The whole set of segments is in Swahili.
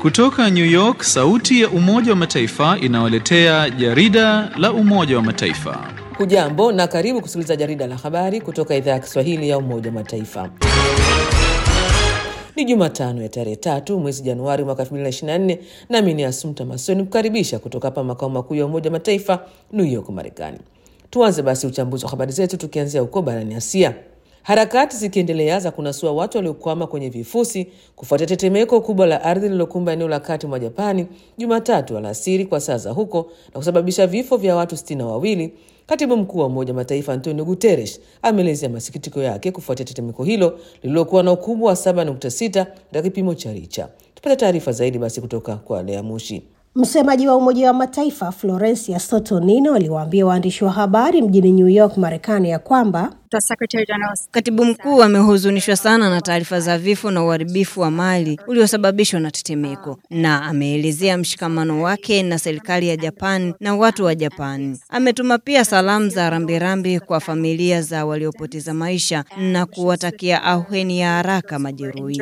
Kutoka New York, sauti ya Umoja wa Mataifa inawaletea jarida la Umoja wa Mataifa. Hujambo na karibu kusikiliza jarida la habari kutoka idhaa ya Kiswahili ya Umoja wa Mataifa. Ni Jumatano ya tarehe tatu mwezi Januari mwaka 2024 nami ni Asumta Masoni kukaribisha kutoka hapa makao makuu ya Umoja wa Mataifa New York, Marekani. Tuanze basi uchambuzi wa habari zetu tukianzia huko barani Asia. Harakati zikiendelea za kunasua watu waliokwama kwenye vifusi kufuatia tetemeko kubwa la ardhi lililokumba eneo la kati mwa Japani Jumatatu alasiri kwa saa za huko na kusababisha vifo vya watu sitini na wawili. Katibu mkuu wa Umoja wa Mataifa Antonio Guterres ameelezea masikitiko yake kufuatia tetemeko hilo lililokuwa na ukubwa wa 7.6 katika kipimo cha Richa. Tupate taarifa zaidi basi kutoka kwa Lea Mushi. Msemaji wa Umoja wa Mataifa Florencia Sotonino aliwaambia waandishi wa habari mjini New York, Marekani ya kwamba Katibu mkuu amehuzunishwa sana na taarifa za vifo na uharibifu wa mali uliosababishwa na tetemeko, na ameelezea mshikamano wake na serikali ya Japan na watu wa Japani. Ametuma pia salamu za rambirambi kwa familia za waliopoteza maisha na kuwatakia ahueni ya haraka majeruhi.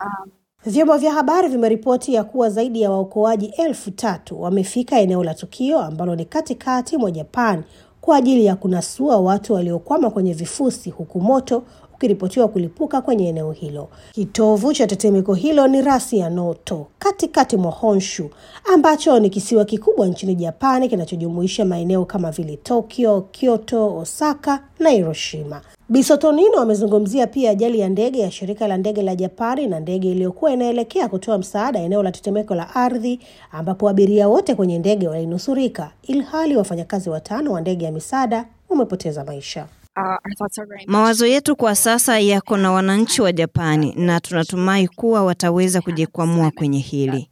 Vyombo vya habari vimeripoti ya kuwa zaidi ya waokoaji elfu tatu wamefika eneo la tukio ambalo ni katikati mwa Japan kwa ajili ya kunasua watu waliokwama kwenye vifusi huku moto ukiripotiwa kulipuka kwenye eneo hilo. Kitovu cha tetemeko hilo ni rasi ya Noto katikati mwa Honshu, ambacho ni kisiwa kikubwa nchini Japani kinachojumuisha maeneo kama vile Tokyo, Kyoto, Osaka na Hiroshima. Bisotonino amezungumzia pia ajali ya ndege ya shirika la ndege la Japani na ndege iliyokuwa inaelekea kutoa msaada eneo la tetemeko la ardhi, ambapo abiria wote kwenye ndege walinusurika, ilhali wafanyakazi watano wa ndege ya misaada wamepoteza maisha. Mawazo yetu kwa sasa yako na wananchi wa Japani na tunatumai kuwa wataweza kujikwamua kwenye hili.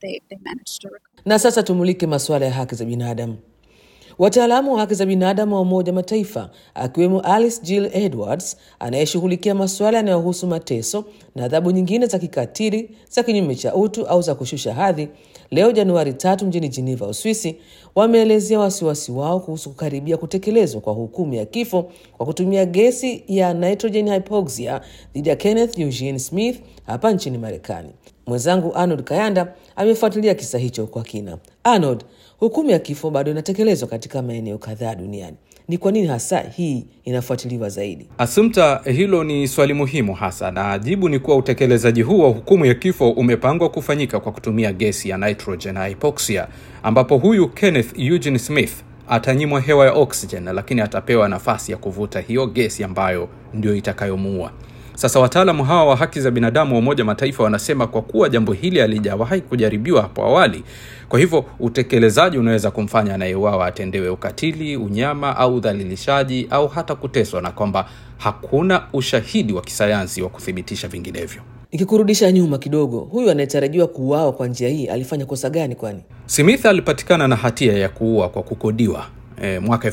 Na sasa tumulike masuala ya haki za binadamu. Wataalamu wa haki za binadamu wa Umoja wa Mataifa akiwemo Alice Jill Edwards anayeshughulikia masuala yanayohusu mateso na adhabu nyingine za kikatili za kinyume cha utu au za kushusha hadhi, leo Januari tatu mjini Geneva, Uswisi, wameelezea wasiwasi wao kuhusu kukaribia kutekelezwa kwa hukumu ya kifo kwa kutumia gesi ya nitrogen hypoxia dhidi ya Kenneth Eugene Smith hapa nchini Marekani. Mwenzangu Arnold Kayanda amefuatilia kisa hicho kwa kina. Arnold, hukumu ya kifo bado inatekelezwa katika maeneo kadhaa duniani. Ni kwa nini hasa hii inafuatiliwa zaidi? Asumta, hilo ni swali muhimu hasa, na jibu ni kuwa utekelezaji huu wa hukumu ya kifo umepangwa kufanyika kwa kutumia gesi ya nitrogen hypoxia, ambapo huyu Kenneth Eugene Smith atanyimwa hewa ya oxygen, lakini atapewa nafasi ya kuvuta hiyo gesi ambayo ndio itakayomuua. Sasa wataalamu hawa wa haki za binadamu wa Umoja Mataifa wanasema kwa kuwa jambo hili halijawahi kujaribiwa hapo awali, kwa hivyo utekelezaji unaweza kumfanya anayeuawa atendewe ukatili, unyama au udhalilishaji au hata kuteswa, na kwamba hakuna ushahidi wa kisayansi wa kuthibitisha vinginevyo. Nikikurudisha nyuma kidogo, huyu anayetarajiwa kuuawa kwa njia hii alifanya kosa gani? Kwani Smith alipatikana na hatia ya kuua kwa kukodiwa E, mwaka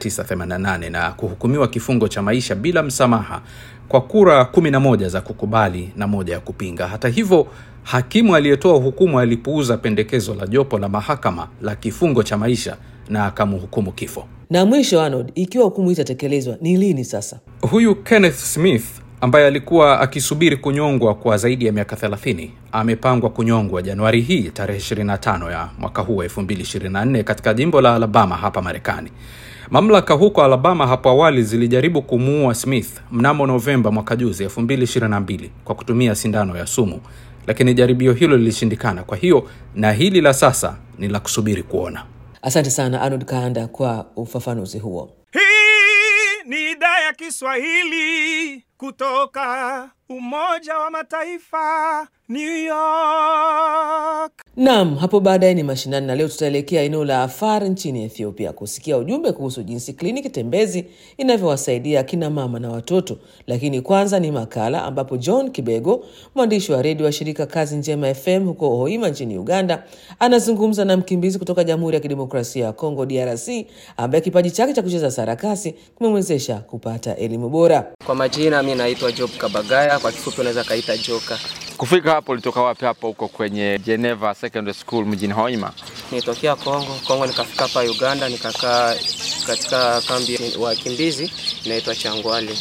1988 na kuhukumiwa kifungo cha maisha bila msamaha kwa kura 11 za kukubali na moja ya kupinga. Hata hivyo, hakimu aliyetoa hukumu alipuuza pendekezo la jopo la mahakama la kifungo cha maisha na akamhukumu kifo. na mwisho, Arnold, ikiwa hukumu hii itatekelezwa ni lini sasa? Huyu Kenneth Smith ambaye alikuwa akisubiri kunyongwa kwa zaidi ya miaka 30 amepangwa kunyongwa Januari hii tarehe 25 ya mwaka huu wa 2024 katika jimbo la Alabama hapa Marekani. Mamlaka huko Alabama hapo awali zilijaribu kumuua Smith mnamo Novemba mwaka juzi 2022 kwa kutumia sindano ya sumu, lakini jaribio hilo lilishindikana. Kwa hiyo na hili la sasa ni la kusubiri kuona. Asante sana Arnold Kaanda kwa ufafanuzi huo. Hii ni idhaa ya Kiswahili kutoka Umoja wa Mataifa, New York. Naam, hapo baadaye ni mashinani, na leo tutaelekea eneo la Afar nchini Ethiopia kusikia ujumbe kuhusu jinsi kliniki tembezi inavyowasaidia akina mama na watoto. Lakini kwanza ni makala ambapo John Kibego, mwandishi wa redio wa shirika Kazi Njema FM huko Hoima nchini Uganda, anazungumza na mkimbizi kutoka Jamhuri ya Kidemokrasia ya Kongo DRC, ambaye kipaji chake cha kucheza sarakasi kumemwezesha kupata elimu bora. Kwa majina mi naitwa Job Kabagaya, kwa kifupi unaweza kaita Joka. Kufika hapo ulitoka wapi? Hapo huko kwenye Geneva Secondary School mjini Hoima. Nilitokea Kongo, Kongo nikafika hapa Uganda, nikakaa katika kambi ya wakimbizi inaitwa Changwali.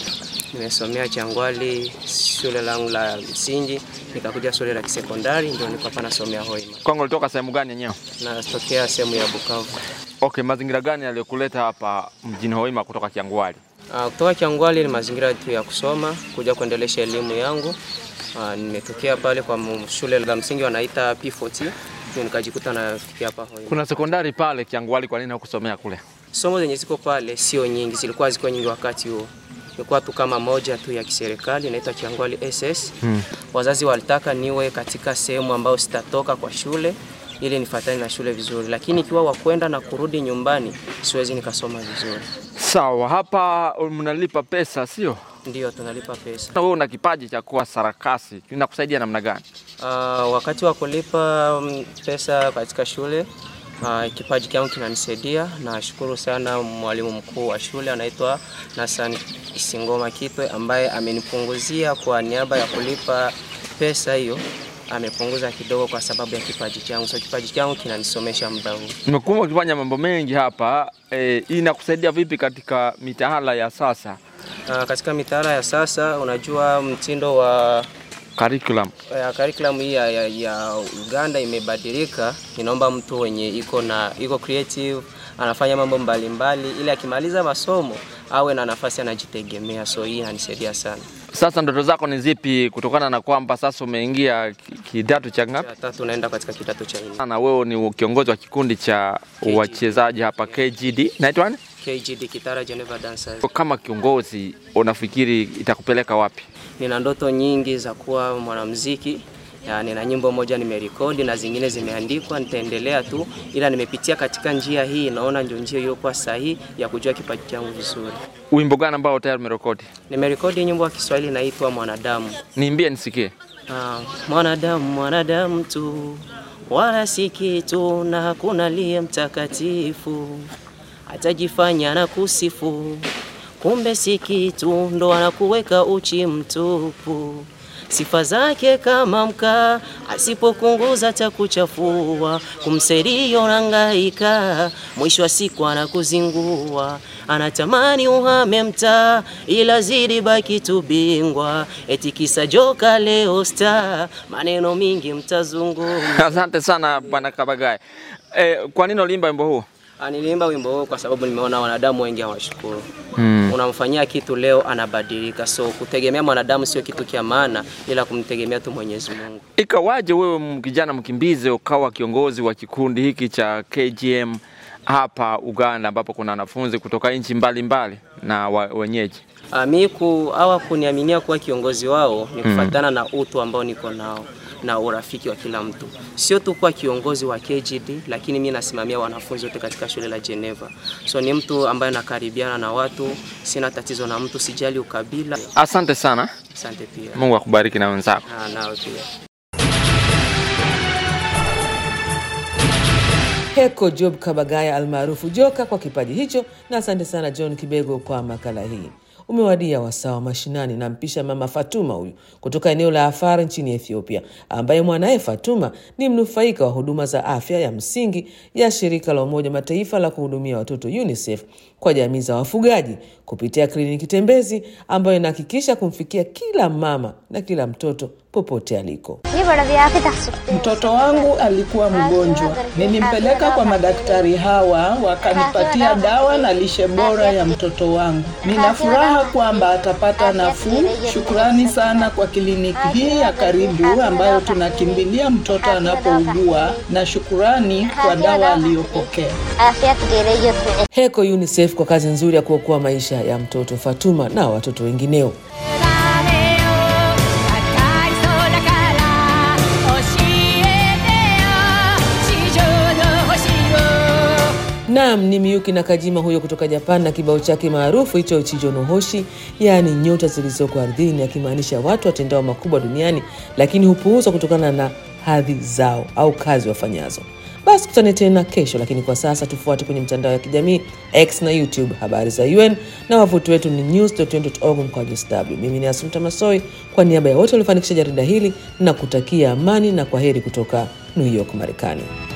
nimesomea Changwali shule langu la msingi, nikakuja shule la kisekondari, ndio niko hapa nasomea Hoima. Kwangu ulitoka sehemu gani yenyewe? Natokea sehemu ya Bukavu. Okay, mazingira gani yaliyokuleta hapa mjini Hoima kutoka Kiangwali? Uh, kutoka Kiangwali ni mazingira tu ya kusoma, kuja kuendelesha elimu yangu. Uh, nimetokea pale kwa mu- shule la msingi wanaita P40 ndio nikajikuta nafikia hapa Hoima. Kuna sekondari pale Kiangwali, kwa nini hukusomea kule? Somo zenye ziko pale sio nyingi, zilikuwa ziko nyingi wakati huo. Ilikuwa tu kama moja tu ya kiserikali inaitwa Kiangwali SS. Hmm. Wazazi walitaka niwe katika sehemu ambayo sitatoka kwa shule ili nifuatane na shule vizuri, lakini ikiwa wakwenda na kurudi nyumbani siwezi nikasoma vizuri. Sawa, hapa mnalipa pesa sio? Ndiyo tunalipa pesa. Na wewe una kipaji cha kuwa sarakasi, kinakusaidia namna gani? Uh, wakati wa kulipa mm, pesa katika shule uh, kipaji changu kinanisaidia. Nashukuru sana mwalimu mkuu wa shule anaitwa Nasan Isingoma Kitwe ambaye amenipunguzia kwa niaba ya kulipa pesa hiyo, amepunguza kidogo kwa sababu ya kipaji changu. So kipaji changu kinanisomesha muda huu. Nimekuwa ukifanya mambo mengi hapa e, inakusaidia vipi katika mitaala ya sasa Uh, katika mitaala ya sasa, unajua mtindo wa curriculum? ya curriculum hii ya, ya, ya Uganda imebadilika. Inaomba mtu wenye iko na iko creative anafanya mambo mbalimbali, ili akimaliza masomo awe na nafasi anajitegemea. So hii inanisaidia sana. Sasa ndoto zako ni zipi, kutokana na kwamba sasa umeingia ki- kidato cha ngapi? Ya tatu naenda katika kidato cha nne Na wewe ni kiongozi wa kikundi cha KGD. wachezaji hapa KGD, naitwa nani? KGD Kitara Geneva Dancers. Kama kiongozi unafikiri itakupeleka wapi? Nina ndoto nyingi za kuwa mwanamuziki. Ya, nina nyimbo moja nimerekodi na zingine zimeandikwa, nitaendelea tu, ila nimepitia katika njia hii, naona ndio njia iliyokuwa sahihi ya kujua kipaji changu vizuri. Wimbo gani ambao tayari umerekodi? Nimerekodi nyimbo ya Kiswahili inaitwa Mwanadamu. Niimbie nisikie. Ah, mwanadamu mwanadamu tu, wala si kitu, na hakuna aliye mtakatifu, atajifanya na kusifu, kumbe si kitu, ndo anakuweka uchi mtupu. Sifa zake kama mkaa, asipokunguza takuchafua, kumsaidia unangaika, mwisho wa siku anakuzingua, anatamani uhame mtaa, ila zidi baki tu bingwa, eti kisa joka leo star, maneno mingi mtazungumza. Asante sana bwana Kabagaye. E, kwa nini uliimba wimbo huu? Ah, Niliimba wimbo huu kwa sababu nimeona wanadamu wengi hawashukuru. Hmm. Unamfanyia kitu leo anabadilika, so kutegemea mwanadamu sio kitu kia maana, ila kumtegemea tu Mwenyezi Mungu. Ikawaje wewe m- kijana mkimbizi ukawa kiongozi wa kikundi hiki cha KGM hapa Uganda ambapo kuna wanafunzi kutoka nchi mbalimbali na wa, wenyeji? Ah, mi ku hawa kuniaminia kuwa kiongozi wao ni Mm. kufuatana na utu ambao niko nao na urafiki wa kila mtu, sio tu kuwa kiongozi wa KGD, lakini mi nasimamia wanafunzi wote katika shule la Geneva. So ni mtu ambaye nakaribiana na watu, sina tatizo na mtu, sijali ukabila. Asante sana, Asante pia. Mungu akubariki na wenzako. Ah, nawe pia. Heko Job Kabagaya almaarufu Joka kwa kipaji hicho, na asante sana John Kibego kwa makala hii. Umewadia wasaa wa mashinani na mpisha mama Fatuma huyu kutoka eneo la Afar nchini Ethiopia, ambaye mwanaye Fatuma ni mnufaika wa huduma za afya ya msingi ya shirika la Umoja Mataifa la kuhudumia watoto UNICEF kwa jamii za wafugaji kupitia kliniki tembezi ambayo inahakikisha kumfikia kila mama na kila mtoto popote aliko. Mtoto wangu alikuwa mgonjwa, nilimpeleka kwa madaktari hawa, wakanipatia dawa na lishe bora ya mtoto wangu. Nina furaha kwamba atapata nafuu. Shukrani sana kwa kliniki hii ya karibu ambayo tunakimbilia mtoto anapougua, na shukurani kwa dawa aliyopokea. Heko UNICEF kwa kazi nzuri ya kuokoa maisha ya mtoto Fatuma na watoto wengineo. Naam, ni Miyuki na Kajima huyo kutoka Japan na kibao chake maarufu hicho Chijo no Hoshi, yaani nyota zilizoko ardhini, akimaanisha watu watendao makubwa duniani lakini hupuuzwa kutokana na hadhi zao au kazi wafanyazo. Basi kutane tena kesho, lakini kwa sasa tufuate kwenye mtandao ya kijamii X na YouTube, habari za UN na wavuti wetu ni news.un.org mkwaju sw. Mimi ni Asumta Masoi, kwa niaba ya wote waliofanikisha jarida hili na kutakia amani na kwa heri kutoka New York, Marekani.